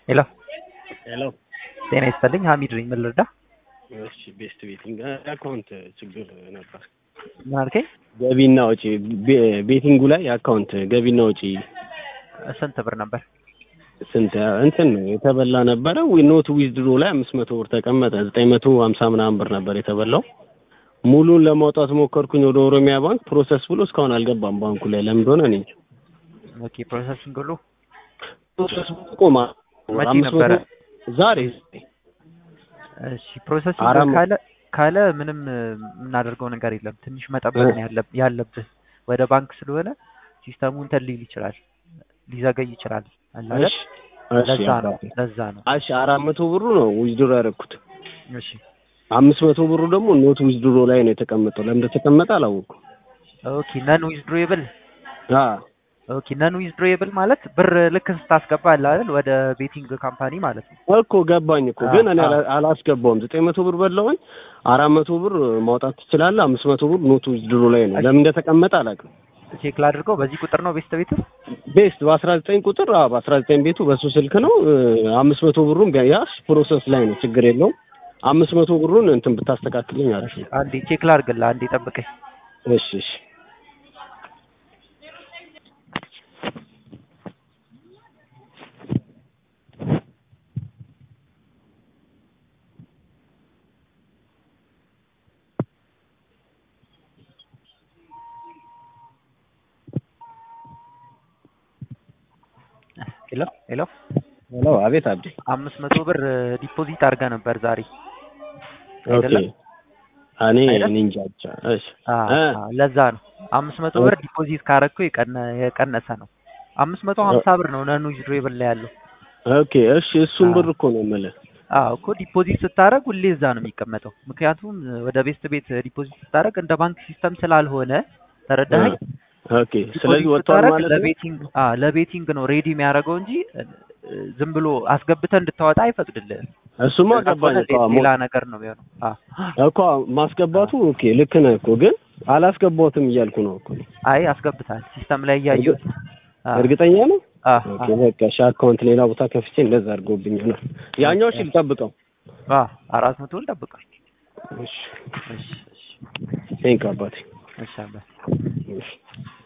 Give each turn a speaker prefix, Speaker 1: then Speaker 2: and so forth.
Speaker 1: ሄሎ
Speaker 2: ሄሎ
Speaker 1: ጤና ይስጥልኝ ሀሚድ ነኝ ምን ልርዳ
Speaker 2: እሺ ቤስት ቤቲንግ አካውንት ችግር ነበር
Speaker 1: ምን አልከኝ
Speaker 2: ገቢና ወጪ ቤ- ቤቲንጉ ላይ አካውንት ገቢና ወጪ
Speaker 1: ስንት ብር ነበር
Speaker 2: ስንት እንትን ነው የተበላ ነበረ ዊ ኖት ዊዝድሮ ላይ አምስት መቶ ብር ተቀመጠ ዘጠኝ መቶ ሀምሳ ምናምን ብር ነበር የተበላው ሙሉን ለማውጣት ሞከርኩኝ ወደ ኦሮሚያ ባንክ ፕሮሰስ ብሎ እስካሁን አልገባም ባንኩ ላይ ለምን እንደሆነ እኔ እንጃ
Speaker 1: ኦኬ ፕሮሰሲንግ ሁሉ
Speaker 2: ፕሮሰስ ብሎ ቆማ
Speaker 1: መቼ
Speaker 2: አምስት መቶ
Speaker 1: ነበረ?
Speaker 2: ዛሬ
Speaker 1: እሺ ፕሮሰሲንግ
Speaker 2: አራት መ-
Speaker 1: ካለ ካለ ምንም የምናደርገው ነገር የለም ትንሽ መጠበቅ ነው ያለብ- ያለብህ ወደ ባንክ ስለሆነ ሲስተሙ እንትን ሊል ይችላል ሊዘገይ ይችላል አለ አይደል?
Speaker 2: እሺ እሺ
Speaker 1: ለዛ ነው
Speaker 2: አባቴ
Speaker 1: ለዛ ነው
Speaker 2: እሺ አራት መቶ ብሩ ነው ዊዝድሮ ያደረኩት
Speaker 1: እሺ
Speaker 2: አምስት መቶ ብሩ ደግሞ ኖት ዊዝድሮ ላይ ነው የተቀመጠው ለምን እንደተቀመጠ አላወኩም
Speaker 1: ኦኬ ነን ዊዝድሮዌብል
Speaker 2: አ
Speaker 1: ኦኬ ነን ዊዝድሮዌብል ማለት ብር ልክ ስታስገባ አለ አይደል ወደ ቤቲንግ ካምፓኒ ማለት ነው
Speaker 2: እኮ ገባኝ እኮ
Speaker 1: አ-
Speaker 2: ግን እኔ
Speaker 1: አ-
Speaker 2: አላ- አላስገባውም ዘጠኝ መቶ ብር በላውኝ አራት መቶ ብር ማውጣት ትችላለህ አምስት መቶ ብር ኖት ዊዝድሮ ላይ ነው ለምን እንደተቀመጠ አላውቅም
Speaker 1: ቼክ ላድርገው በዚህ ቁጥር ነው ቤስት ቤት
Speaker 2: ቤስት በአስራ ዘጠኝ ቁጥር አዎ በአስራ ዘጠኝ ቤቱ በሱ ስልክ ነው እ፣ አምስት መቶ ብሩን ቢያ- ያስ ፕሮሰስ ላይ ነው ችግር የለውም አምስት መቶ ብሩን እንትን ብታስተካክልኝ አሪፍ ነው
Speaker 1: አንዴ ቼክ ላድርግልህ አንዴ ጠብቀኝ
Speaker 2: እሺ እሺ
Speaker 1: ሄሎ ሄሎ
Speaker 2: ሄሎ አቤት አብዴ
Speaker 1: አምስት መቶ ብር ዲፖዚት አድርገህ ነበር ዛሬ
Speaker 2: ኦኬ
Speaker 1: አይደለም?
Speaker 2: እኔ
Speaker 1: አይደል?
Speaker 2: እኔ እንጃ ብቻ እሺ
Speaker 1: አ
Speaker 2: እ፣
Speaker 1: አ፣ ለዛ ነው አምስት መቶ ብር ዲፖዚት ካረግከው የቀነ የቀነሰ ነው አምስት መቶ ሀምሳ ብር ነው ነኑ ዊዝድሮዌብል ላይ ያለው
Speaker 2: ኦኬ እሺ እሱን
Speaker 1: አ።
Speaker 2: ብር እኮ ነው የምልህ
Speaker 1: አዎ እኮ ዲፖዚት ስታደርግ ሁሌ እዛ ነው የሚቀመጠው ምክንያቱም ወደ ቤስት ቤት ዲፖዚት ስታደርግ እንደ ባንክ ሲስተም ስላልሆነ ተረዳኸኝ
Speaker 2: ኦኬ ስለዚህ
Speaker 1: ዲፖዚት
Speaker 2: ወጥቷል
Speaker 1: ስታደርግ
Speaker 2: ማለት ነው
Speaker 1: ለቤቲንግ አ ለቤቲንግ ነው ሬዲ የሚያደርገው እንጂ እ፣ ዝም ብሎ አስገብተህ እንድታወጣ አይፈቅድልህም
Speaker 2: እሱማ
Speaker 1: እንደዛ
Speaker 2: ገባኝ
Speaker 1: ከሆነ
Speaker 2: እኮ
Speaker 1: ሌላ ነገር ነው የሚሆነው አ
Speaker 2: እኮ ማስገባቱ ኦኬ ልክ ነህ እኮ ግን አላስገባሁትም እያልኩ ነው እኮ
Speaker 1: አይ አስገብታል ሲስተም ላይ እያየሁት አ
Speaker 2: እርግጠኛ ነው
Speaker 1: አ
Speaker 2: ኦኬ በቃ እሺ አካውንት ሌላ ቦታ ከፍቼ እንደዛ አድርጎብኝ ይሆናል ያኛው እሺ ልጠብቀው
Speaker 1: አ አራት መቶን ጠብቃል
Speaker 2: እሺ
Speaker 1: እሺ እሺ
Speaker 2: ቴንክ አባቴ
Speaker 1: እሺ አባት
Speaker 2: እሺ